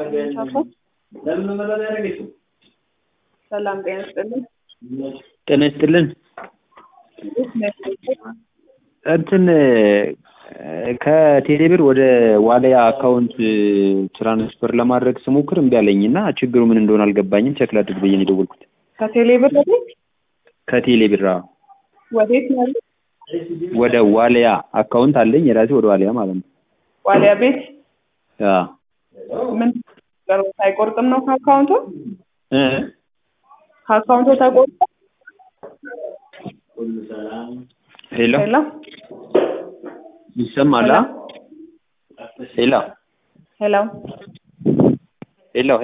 ሰላም ጤና ይስጥልኝ። ጤና ይስጥልን። እንትን ከቴሌብር ወደ ዋሊያ አካውንት ትራንስፈር ለማድረግ ስሞክር እምቢ አለኝ እና ችግሩ ምን እንደሆነ አልገባኝም። ቸክ ላድርግ ብዬ ነው የደወልኩት። ከቴሌ ብር ወዴት ከቴሌብር አዎ፣ ወዴት ነው ያሉት? ወደ ዋሊያ አካውንት አለኝ የራሴ ወደ ዋሊያ ማለት ነው። ዋሊያ ቤት አዎ ምን አይቆርጥም ነው ከአካውንቱ እ ከአካውንቱ ተቆርጦ ሄሎ ሄሎ ይሰማል? ሄሎ ሄሎ ሄሎ